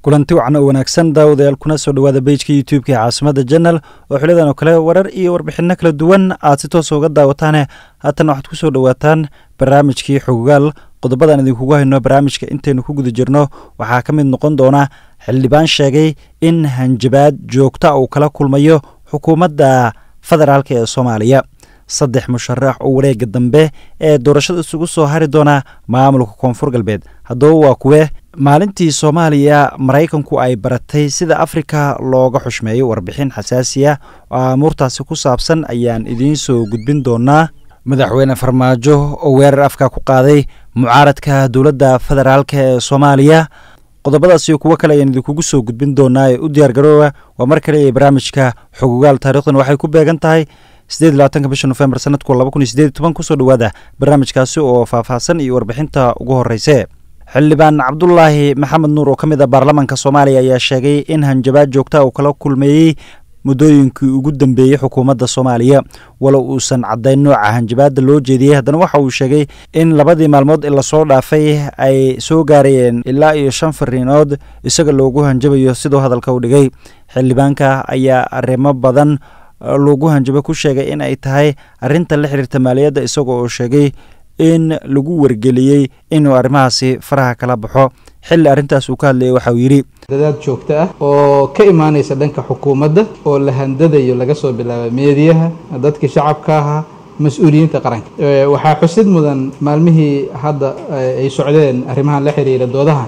kulanti wacan oo wanaagsan daawadayaal kuna soo dhowaada bejka youtube-ka ee caasimada janal oo xilidan oo kale warar iyo warbixino kala duwan aad si toosa uga daawataane haatana waxaad ku soo dhowaataan barnaamijkii xogaal qodobadan idinkugu hayno barnaamijka intaynu ku guda jirno waxaa ka mid noqon doona xildhibaan sheegay in hanjabaad joogta uu kala kulmayo xukuumadda federaalk ee soomaaliya saddex musharax oo wareega dambe ee doorashada isugu soo hari doona maamulka koonfur galbeed haddaba waa kuwe maalintii soomaaliya maraykanku ay baratay sida afrika looga xushmeeyo warbixin xasaasiya oo amuurtaasi ku saabsan ayaan idiin soo gudbin doonaa madaxweyne farmaajo oo weerar afka ku qaaday mucaaradka dowladda federaalk ee soomaaliya qodobadaas iyo kuwo kale ayaan idinkugu soo gudbin doonaa ee u diyaar garooba waa mar kale ee barnaamijka xogogaal taarikhdan waxay ku beegan tahay sideed labaatanka bisha nofembar sanadku laba kun iyo sideed toban kusoo dhowaada barnaamijkaasi oo faahfaahsan iyo warbixinta ugu horreyse xildhibaan cabdulaahi maxamed nuur oo ka mid a baarlamaanka soomaaliya ayaa sheegay in hanjabaad joogta uu kala kulmeeyey muddooyinkii ugu dambeeyey xukuumadda soomaaliya walow uusan caddayn nooca hanjabaadda loo jeediyey haddana waxa uu sheegay in labadii maalmood ee lasoo dhaafay ay soo gaarayeen ilaa iyo shan fariinood isaga loogu hanjabayo siduu hadalka u dhigay xildhibaanka ayaa arrimo badan loogu hanjabo ku sheegay in ay tahay arrinta la xiriirta maaliyadda isaga oo sheegay in lagu wargeliyey inuu arrimahaasi faraha kala baxo xilli arrintaas uu ka hadlayay waxa uu yidhi dadaad joogto ah oo ka imaanaysa dhanka xukuumadda oo la handadayo laga soo bilaaba meediyaha dadkii shacabka ahaa mas-uuliyiinta qaranka waxaa xusid mudan maalmihii hadda ay socdeen arrimahan la xiriira doodaha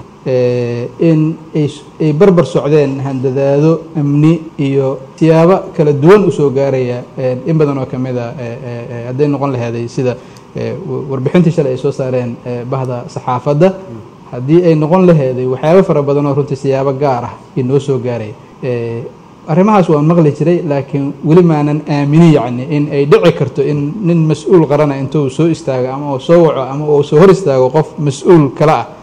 in ay barbar socdeen handadaado amni iyo siyaabo kala duwan usoo gaaraya in badan oo ka mid a hadday noqon laheeday sida warbixintii shalay ay soo saareen bahda saxaafadda haddii ay noqon laheeday waxyaabo fara badan oo runtii siyaabo gaar ah inoo soo gaaray arrimahaas waan maqli jiray laakiin weli maanan aaminin yacni in ay dhici karto in nin mas-uul qarana intuu soo istaago ama uu soo waco ama uu soo hor istaago qof mas-uul kale ah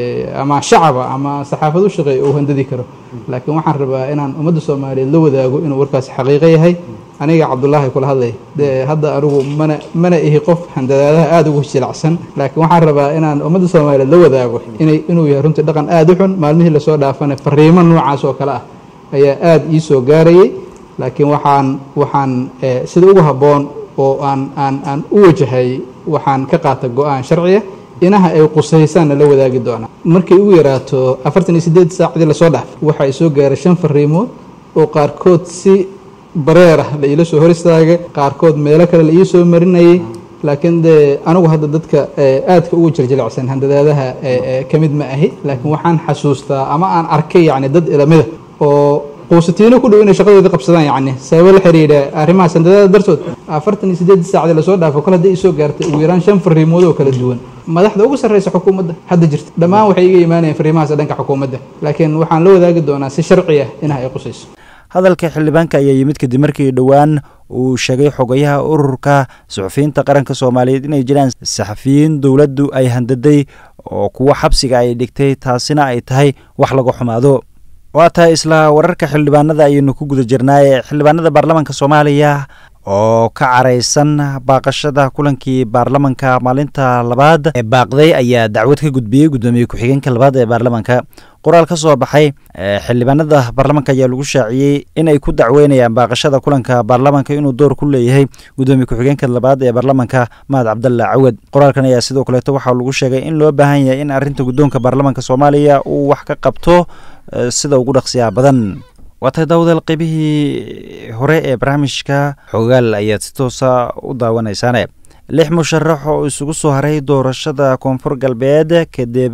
ama shacaba ama saxaafad u shaqeeya uu handadi karo laakiin waxaan rabaa inaan ummadda soomaaliyeed la wadaago inuu warkaasi xaqiiqo yahay aniga cabdulaahi kula hadlay de hadda anigu mana mana ihi qof handadaadaha aada ugu jilacsan laakiin waxaan rabaa inaan ummadda soomaaliyeed la wadaago inay inuu yahay runtii dhaqan aada u xun maalmihii lasoo dhaafana fariimo noocaas oo kale ah ayaa aada ii soo gaarayay laakiin waxaan waxaan sida ugu habboon oo aan aan aan u wajahay waxaan ka qaata go-aan sharciya inaha ay qusaysaanna la wadaagi doonaa markay ugu yaraato afartan iyo siddeed saacdii lasoo dhaaf waxaa i soo gaaray shan fariimood oo qaarkood si bareer ah la iila soo hor istaagay qaarkood meelo kale la ii soo marinayay laakiin dee anigu hadda dadka aadka ugu jirjilicsan handadaadaha ka mid ma ahi laakiin waxaan xasuustaa ama aan arkay yacni dad ilamida oo quusatiino ku dhow inay shaqadooda qabsadaan yacni sababo la xiriira arrimahaas handadaada dartood afartan iyo siddeed saacdii lasoo dhaafo kol haddii isoo gaartay ugu yaraan shan fariimood oo kala duwan madaxda ugu sarreysa xukuumadda hadda jirta dhammaan waxay iga imaanayeen fariimahaas dhanka xukuumadda laakiin waxaan la wadaagi doonaa si sharci ah inaha ay qusayso hadalka xildhibaanka ayaa yimid kadib markii dhowaan uu sheegay xogayaha ururka suxufiyiinta qaranka soomaaliyeed inay jiraan saxafiyiin dowladdu ay handaday oo kuwo xabsiga ay dhigtay taasina ay tahay wax laga xumaado waa tahay isla wararka xildhibaanada ayaynu ku guda jirnaaye xildhibaanada baarlamaanka soomaaliya oo ka caraysan baaqashada kulankii baarlamanka maalinta labaad ee baaqday ayaa dacwad ka gudbiyey guddoomiye ku-xigeenka labaad ee baarlamanka qoraal ka soo baxay xildhibaanada baarlamanka ayaa lagu shaaciyey in ay ku dacweynayaan baaqashada kulanka baarlamanka inuu door ku leeyahay guddoomiye ku-xigeenka labaad ee baarlamanka mahad cabdalla cawad qoraalkan ayaa sidoo kaleeto waxaa lagu sheegay in loo baahan yahay in arrinta guddoonka baarlamanka soomaaliya uu wax ka qabto sida ugu dhaqsiyaa badan waa tahay daawadaal qeybihii hore ee barnaamijka xogaal ayaad si toosa u daawanaysaane lix musharax oo isugu soo haray doorashada koonfur galbeed kadib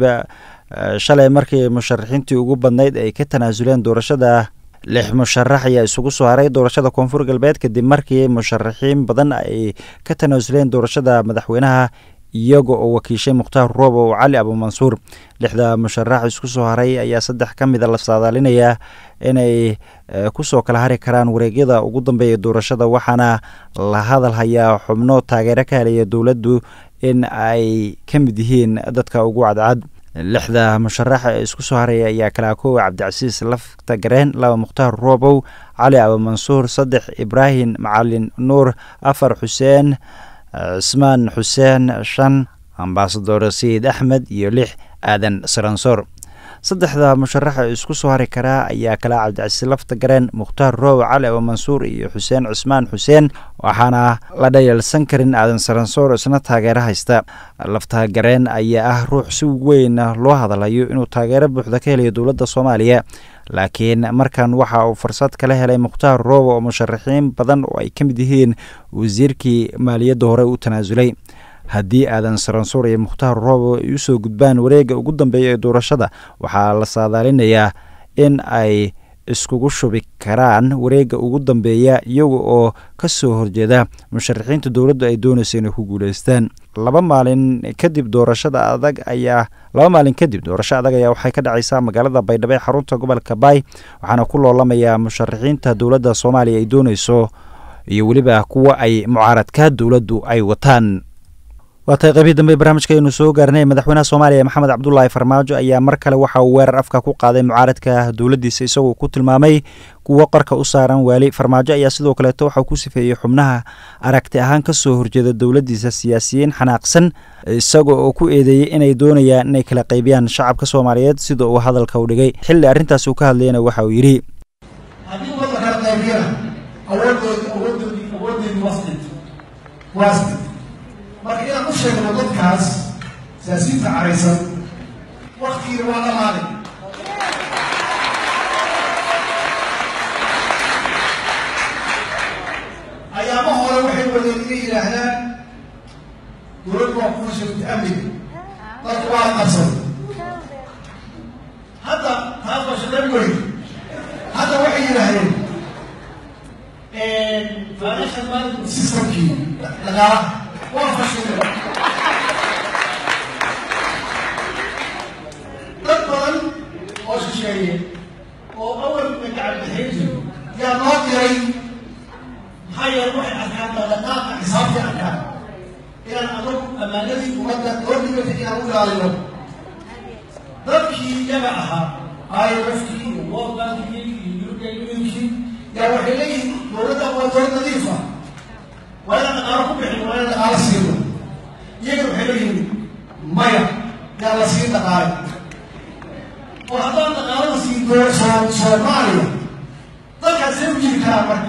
shalay markii musharaxiintii ugu badnayd ay ka tanaasuleen doorashada lix musharax ayaa isugu soo haray doorashada koonfur galbeed kadib markii musharaxiin badan ay ka tanaasuleen doorashada madaxweynaha iyaga oo wakiishay mukhtaar roob oo cali abuumansuur lixda musharax isku soo haray ayaa saddex ka mida la saadaalinayaa inay kusoo kala hari karaan wareegyada ugu dambeeya doorashada waxaana la hadal hayaa xubno taageero ka helaya dowladdu in ay ka mid yihiin dadka ugu cadcad lixda musharax ee isku soo haraya ayaa kalaa kow cabdicasiis lafta gareen laba mukhtaar roobow cali abuumansuur saddex ibraahim macalin nuur afar xuseen cismaan xuseen shan ambasador sayid axmed iyo lix aadan saransoor saddexda musharaxa isku soo hari karaa ayaa kala cabdicasiis lafta gareen mukhtaar roow cali oo mansuur iyo xuseen cusmaan xuseen waxaana la dhayalsan karin aadan saransoor isna taageero haysta lafta gareen ayaa ah ruux si weyn loo hadalayo inuu taageero buuxda ka helayo dowladda soomaaliya laakiin markan waxa uu fursad kala helay mukhtaar roobo oo musharaxiin badan oo ay ka mid yihiin wasiirkii maaliyadda hore u tanaasulay haddii aadan saransuur iyo mukhtaar roobo ay usoo gudbaan wareegga ugu dambeeya ee doorashada waxaa la saadaalinayaa in ay iskugu shubi karaan wareegga ugu dambeeya iyaga oo ka soo horjeeda musharaxiinta dowladdu ay doonaysa inay ku guuleystaan laba maalin kadib doorashada adag ayaa laba maalin kadib doorasho adag ayaa waxay ka dhacaysaa magaalada baydhabo ee xarunta gobolka baay waxaana ku loolamayaa musharaxiinta dowladda soomaaliya ay doonayso iyo weliba kuwa ay mucaaradka dowladdu ay wataan waa tahay qaybii dambe barnaamijka aynu soo gaarnay madaxweynaha soomaaliya maxamed cabdulaahi farmaajo ayaa mar kale waxa uu weerar afka ku qaaday mucaaradka dowladdiisa isagoo ku tilmaamay kuwo qarka u saaran waali farmaajo ayaa sidoo kaleeto waxauu ku sifeeyey xubnaha aragti ahaan ka soo horjeeda dowladdiisa siyaasiyiin xanaaqsan isaga oo ku eedeeyey inay doonayaan inay kala qaybiyaan shacabka soomaaliyeed sida uu hadalka u dhigay xilli arrintaas uu ka hadlayana waxa uu yidhi marka inaan u sheegno dadkaas siyaasiyiinta caraysan waktigiina waa dhamaaday ayaama hore waxay wadeen inay yidhaahdaan dowladdu waa kuwa sheegta amniga dadku waa qabsaday hadda taas waa shaqayn weyn hadda waxay yidhaahdeen financial management systemkii dhaqaalaha waa fashilay dad badan oo shisheeye oo awal magacabixin jiro yaa noo diray maxaa yeele waxay arkaan dhaqdhaqaaqa xisaabtii arkaan inaan anagu ammaanadii ummadda loo dhigata inaan u ilaalino dadkii iyaga ahaa imfkii iyo world bankii iyo european unionkii yaa waxay leeyihiin dowladda waa dowlad nadiifa waa inaan dhaqaalo ku bixin waa inaan dhaqaalo siino iyagana waxay leeyihiin maya yaa la siin dhaqaale oo haddaan dhaqaalada siin doo soo soomaaliya dalkaasay u jiri karaan marka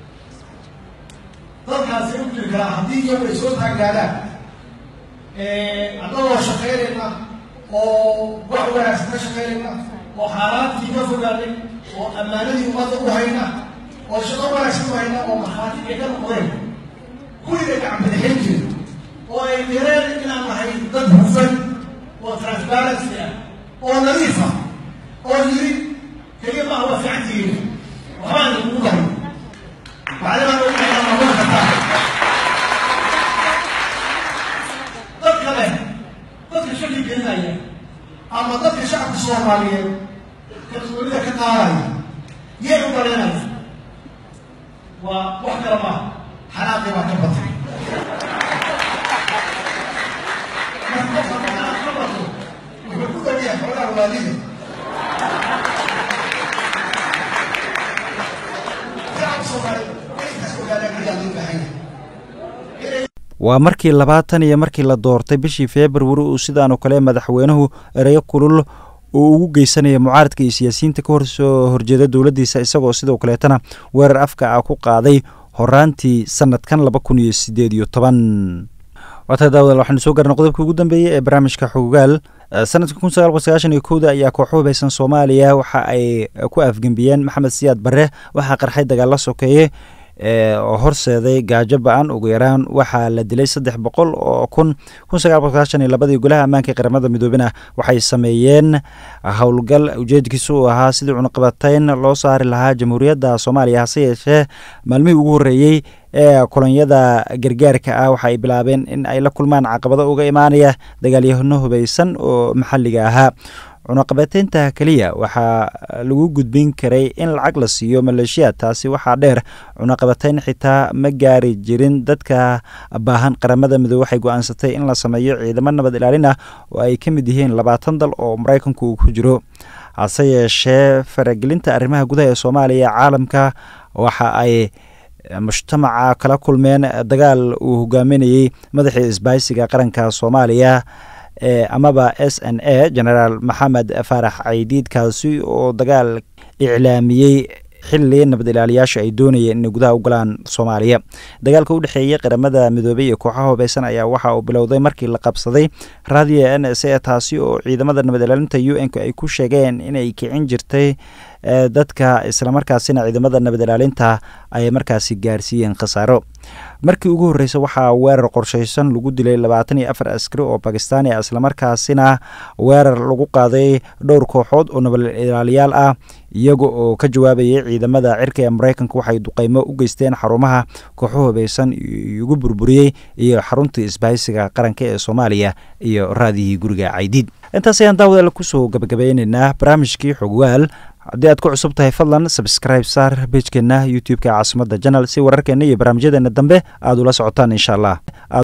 dalkaasay u jiri karaan haddii iyagu ay soo taagnaadaan annagoo shaqaynayna oo wax wanaagsan ka shaqaynayna oo xaaraantii ka fogaanay oo ammaanadii ummadda u hayna oo shaqo wanaagsan u hayna oo markhaati ay ka noqdeen kuwiiba gacbadixin jira oo ay direen inaan nahay dad hufan oo transparency ah oo nadiif ah oo yiri keliya maaha waa fiican tihiin waxbaan idinkugu daray macdamaa ognahay noqon kartaa dad kale dadka shaki gelinaya ama dadka shacabka soomaaliyeed kalsoonida ka qaadaya yay u daleynaya waa wax kale maaha xanaaqii baa ka batay wuxuu ku dhawiyaa xoolaha waalida shacabka soomaaliyeed intaas ogaadaan ayaa loo baahan yahay waa markii labaatan iyo markii la doortay bishii februari uu sidaanoo kale madaxweynuhu ereyo kulul uu ugu geysanaya mucaaradka iyo siyaasiyiinta ka horsoo horjeeda dowladdiisa isagoo sidoo kaleetana weerar afka ah ku qaaday horaantii sanadkan laba kun iyo sideed iyo toban waata daawadaal waxaanu soo gaarnay qodobka ugu dambeeyey ee barnaamijka xogogaal sanadka kun sagaal boqol sagaashan iyo kowda ayaa kooxo hubaysan soomaaliya waxa ay ku afgembiyeen maxamed siyaad barre waxaa qarxay dagaalla sokeeye oo horseeday gaajo ba-an ugu yaraan waxaa la dilay saddex boqol oo kun kun sagaal boqol sagaashan iyo labadii golaha ammaanka ee qaramada midoobena waxay sameeyeen howlgal ujeedkiisu uu ahaa sidii cunaqabatayn loo saari lahaa jamhuuriyadda soomaaliya hase yeeshee maalmihii ugu horreeyey ee kolonyada gargaarka ah waxa ay bilaabeen in ay la kulmaan caqabado uga imaanaya dagaalyahano hubaysan oo maxalliga ahaa cunaqabateynta keliya waxaa lagu gudbin karay in lacag la siiyo maleeshiya taasi waxaa dheer cunaqabateyn xitaa ma gaari jirin dadka baahan qaramada midoobe waxay go-aansatay in la sameeyo ciidamo nabad ilaalin ah oo ay ka mid yihiin labaatan dal oo maraykanku uu ku jiro hase yeeshee faragelinta arrimaha gudaha ee soomaaliya caalamka waxa ay mujtamaca kala kulmeen dagaal uu hogaaminayey madaxii isbaaysiga qaranka soomaaliya amaba s n a genaraal maxamed faarax caydiid kaasi oo dagaal iclaamiyey xilli nabad ilaaliyaasha ay doonayeen inay gudaha u galaan soomaaliya dagaalka u dhexeeyey qaramada midoobey iyo kooxaha hubeysan ayaa waxa uu bilowday markii la qabsaday raadiyo n s a taasi oo ciidamada nabad ilaalinta u n k ay ku sheegeen inay kicin jirtay dadka islamarkaasina ciidamada nabad ilaalinta ay markaasi gaarsiiyeen khasaaro markii ugu horreysay waxaa weerar qorsheysan lagu dilay labaatan iyo afar askari oo bakistaan ah islamarkaasina weerar lagu qaaday dhowr kooxood oo nabad ilaaliyaal ah iyaga oo ka jawaabayay ciidamada cirka ee mareykanka waxay duqeymo u geysteen xarumaha kooxo hubeysan ugu burburiyey iyo xaruntii isbahaysiga qaranka ee soomaaliya iyo raadiyihii guriga caydiid intaas ayaan daawadaal kusoo gabagabeyneynaa barnaamijkii xogwaal haddii aad ku cusub tahay fadlan sabscribe saar bejkeena youtube-ka caasimada janal si wararkeena iyo barnaamijyadeena dambe aada ula socotaan insha allah